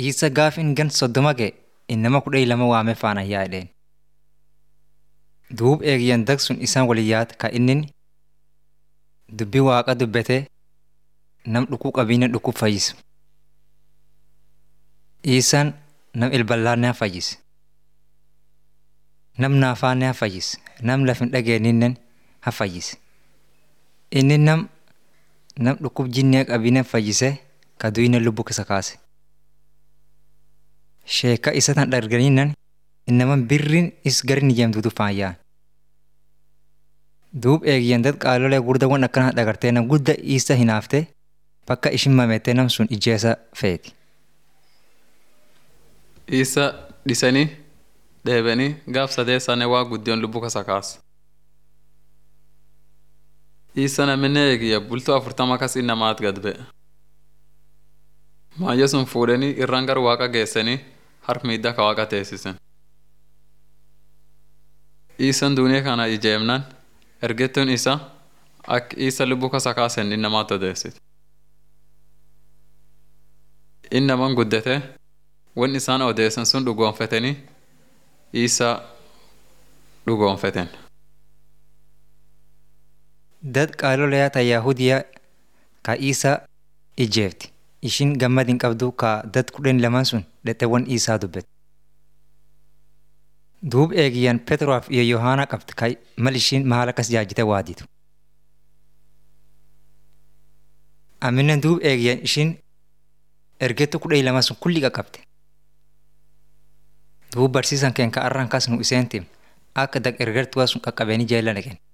Isa gaaf in gan soddoma ga'e innama kudha lama waamee faana yaa jedheen. Duub eegiyyan dag sun isaan waliin yaad ka inni dubbii waaqa dubbatee nam dhukuu qabiina dhukuu fayyisu. Isaan nam ilballaannaa fayyise. Nam naafaannaa fayyise. Nam lafin dhageenyinnen ha fayyise. Inni nam nam dhukkub jinnee qabiina fayyisee ka duyine lubbuu keessa kaase. Sheeka isa tan dharganiinnan innaman birriin is garin ijamtuutu faayyaan. Duub eegiyyan dad qaalolee gurdawwan akkana dhagartee nam gudda isa hinaaftee bakka ishin mamettee nam sun ijjeessa feeti. Isa dhisanii dheebanii gaaf sadeessaanii waa guddiyoon lubbuu kasa kaase. Isa namni eegiyya bultoo afurtama kas innamaat gad ba'e. Maayyo sun fuudhanii irraan gar waaqa geessanii harka miidhaa ka waaqa teessisen. Isan duuniyaa kana ijeemnan ergettuun isa akka isa lubbuu kasa kaasen innamaat odeessite. Innaman guddate wan isaan odeessan sun dhugoonfatanii isa dhugoonfaten. Dad qaalolee ta Yahudiyaa ka isa ijeefti. Ishin gammad hin qabdu ka dad kudhan lamaan sun dhexeewwan isaa dubbate. Duub eegiyyan Petroof iyo Yohaana qabdi ka mal ishiin maal akkas jaajite waaditu. Aminen duub eegiyyan ishiin ergettu kudha lama sun kulli qaqqabte. Duub barsiisan keen ka arraan kas nu iseen tim akka dag ergertuwa sun qaqqabeeni jeella dhaqen.